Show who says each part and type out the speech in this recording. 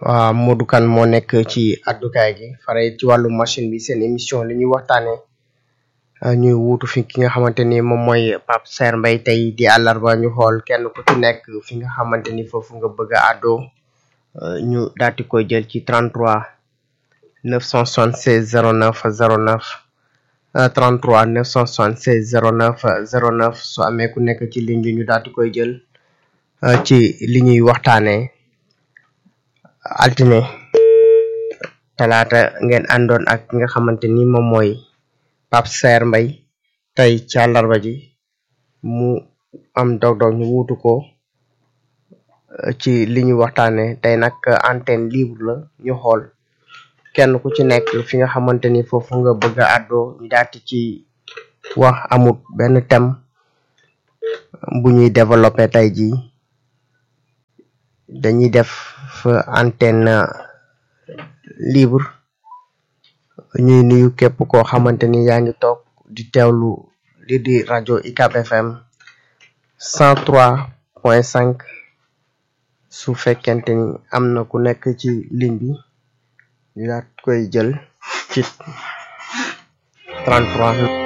Speaker 1: waaw Modou Kane moo nekk ci addukaay gi fare ci wàllu machine bi seen émission li ñuy waxtaane ñuy wuutu fi ki nga xamante ni moom mooy Pape Serre Mbaye tey di àllarba ñu xool kenn ku ci nekk fi nga xamante ni foofu nga bëgg a àddoo ñu daati koy jël ci 33 976 09 09 33 976 09 09 su amee ku nekk ci ligne bi ñu daati koy jël ci li ñuy waxtaanee altine talaata ngeen àndoon ak ki nga xamante ni moom mooy Pape Serre Mbaye tey ci àllarba ji mu am dog-dog ñu wuutu ko ci li ñuy waxtaanee tey nag antenne libre la ñu xool kenn ku ci nekk fi nga xamante ni foofu nga bëgg a àddoo ñu daati ci wax amut benn thème bu ñuy développé tey jii dañuy def antenne libre ñuy nuyu képp koo xamante ni yaa ngi toog di teewlu li di rajo UCAB FM 103 point 5 su fekkente ni am na ku nekk ci ligne bi ñu daat koy jël ci 33